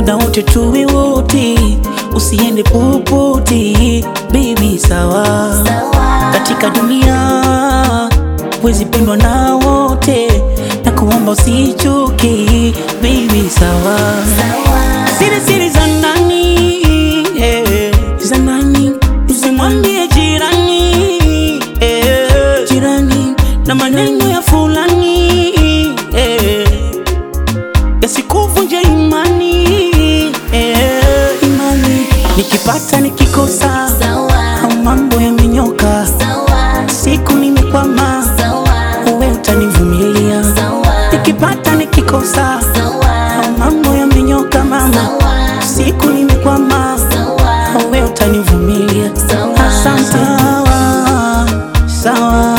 muda wote tuwe wote, usiende popote baby, sawa katika dunia wezi pendwa na wote, na kuomba usichoke baby, sawa siri siri za nani eh, za nani usimwambie jirani eh, jirani na maneno ya fulani eh, yasikuvunje imani eh, imani nikipata nikikosa au mambo yamenyoka siku nimekwama uwe utanivumilia nikipata nikikosa au mambo yamenyoka mama siku nimekwama uwe utanivumilia asante sawa sawa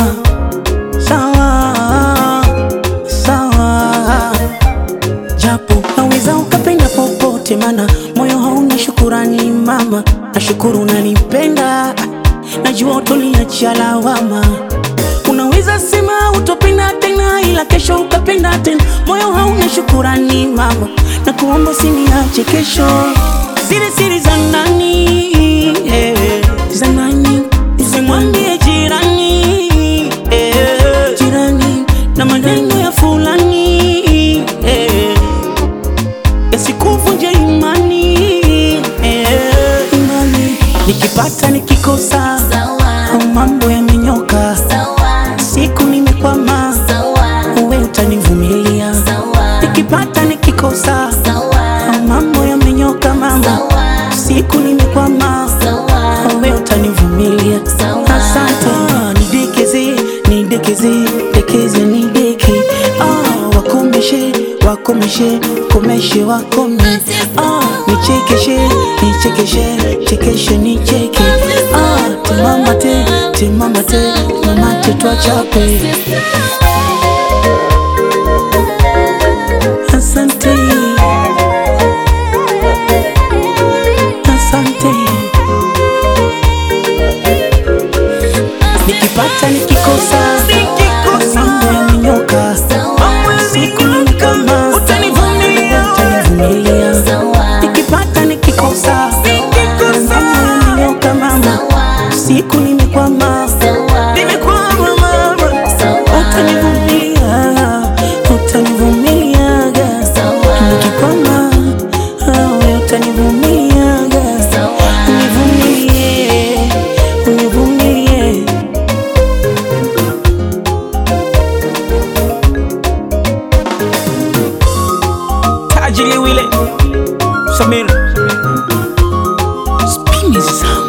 sawa sawa japo naweza ukapenda popote, mana moyo hauna shukurani mama. Nashukuru unanipenda, najua utoniachia lawama. Unaweza sema utopenda tena, ila kesho ukapenda tena. Moyo hauna shukurani mama, na kuomba usiniache kesho. Siri siri za nani eh, za nani usimwambie jirani eh, jirani na maneno ya fulani eh, yasikuvunje imani eh, imani nikipata nikikosa au mambo yamenyoka siku nimekwama uwe utanivumilia nikipata nikikosa au mambo yamenyoka mama siku nimekwama uwe utanivumilia asante nidekeze nidekeze dekeze nideke ah, wakomeshe wakomeshe komeshe wakome ah, nichekeshe nichekeshe chekeshe nicheke ah, timamate timamate timamate twachape asante asante nikipata nikikosa mambo yamenyoka siku ni kama utanivumilia nikipata nikikosa mambo yamenyoka mama siku nimekwama nimekwama mama utanivumilia utanivumiliaga nikikwama awe utanivumiliaga univumilie univumilie tajili wile Samir spini zangu